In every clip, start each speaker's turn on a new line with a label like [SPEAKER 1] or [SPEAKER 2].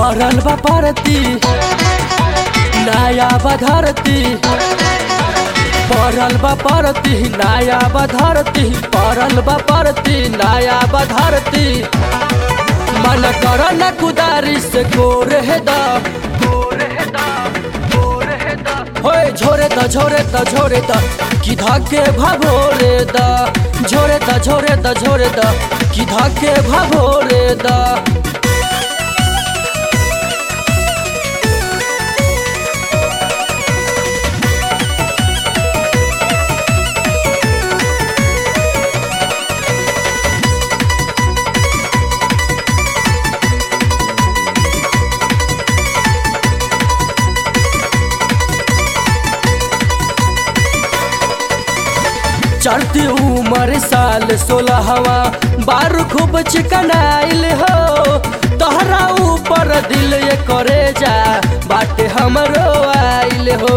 [SPEAKER 1] पड़ल बा परती नया बधरती पड़ल बा परती नया बधरती पड़ल बा परती नया बधरती मन कर न कुदारी से गोर है दा होए झोरे द झोरे द झोरे द कि धाके भभोरे द झोरे द झोरे द झोरे द कि धाके भभोरे द चढ़ती उम्र साल सोलहवा बारू खूब चिकनाइल हो तोहरा ऊपर दिल ये करे जा बाटे हमरो आइल हो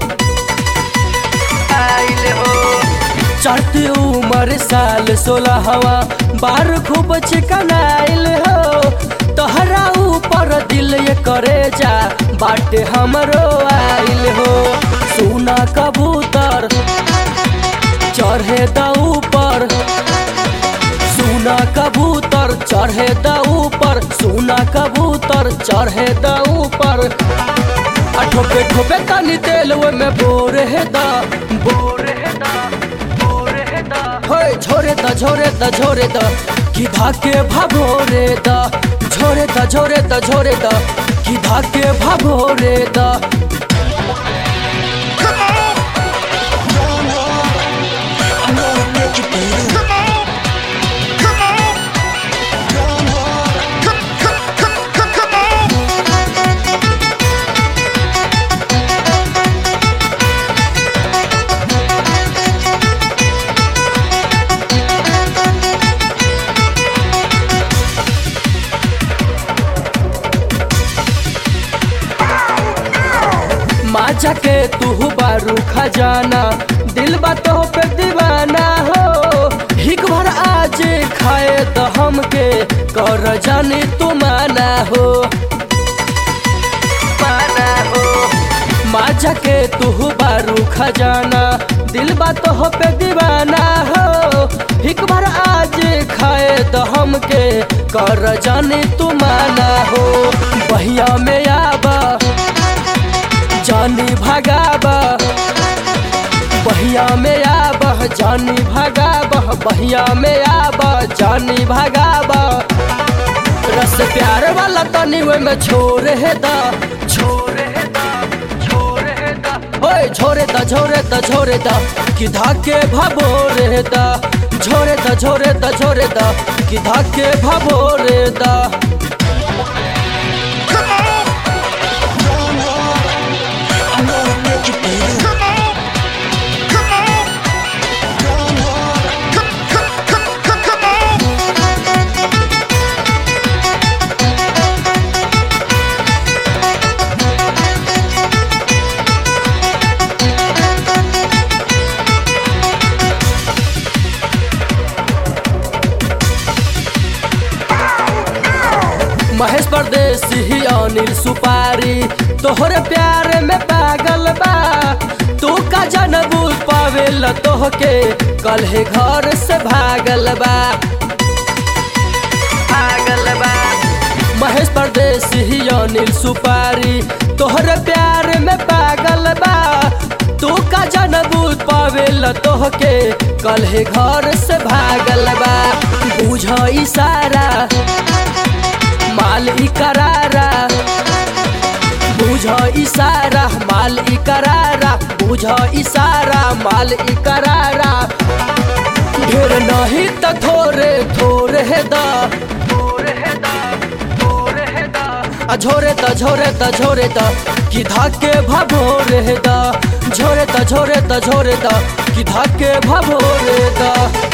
[SPEAKER 1] आइल हो चढ़ती उम्र साल सोलहवा बारू खूब चिकनाइल हो तोहरा ऊपर दिल ये करे जा बाटे हमरो आइल हो सुना कबूतर चढ़े द ऊपर सुना कबूतर चढ़े द ऊपर सुना कबूतर चढ़े द ऊपर आ ठोपे ठोपे तनी तेल में बोर है दा बोर है दा बोर है दा होए झोरे द झोरे द झोरे द कि धाके भभोरे द झोरे द झोरे द झोरे द कि धाके भभोरे द
[SPEAKER 2] I know I make you beat Come on, come on, come on, come, come, come, come, come on.
[SPEAKER 1] माजा के तू बारू खजाना दिल बातों पे दीवाना हो हिक भर आज खाए तो हमके कर जाने तू माना हो माना हो माजा के तू बारू खजाना दिल बातों पे दीवाना हो हिक भर आज खाए तो हमके कर जाने तू माना हो बहिया में आबा जानी भगाबा बहिया में आबह जानी भगाबह बहिया में आबह जानी भगाबा रस प्यार वाला तनी ओए में छोर है दा छोर है दा छोर है दा ओए छोरे दा छोरे दा छोरे दा कि धाके भभोरे दा झोरे दा झोरे दा झोरे दा कि धाके भभोरे दा
[SPEAKER 2] I know I make you beat Come on, come on, come on, come, come, come, come, come on.
[SPEAKER 1] Mahesh परदेसी ही अनिल सुपारी तोहरे प्यार में पागल बा तू का जनबू पावेल तोहके कल हे घर से भागल बा भागल बा महेश परदेसी ही अनिल सुपारी तोहरे प्यार में पागल बा तू का जनबू पावेल तोहके कल हे घर से भागल बा बुझ इशारा माल इकरारा बुझ इशारा माल इकरारा बुझ इशारा माल इकरारा ढेर नहीं त थोरे थोरे है दा आ झोरे द झोरे द झोरे द कि धाके भभोरे द झोरे द झोरे द झोरे द कि धाके भभोरे द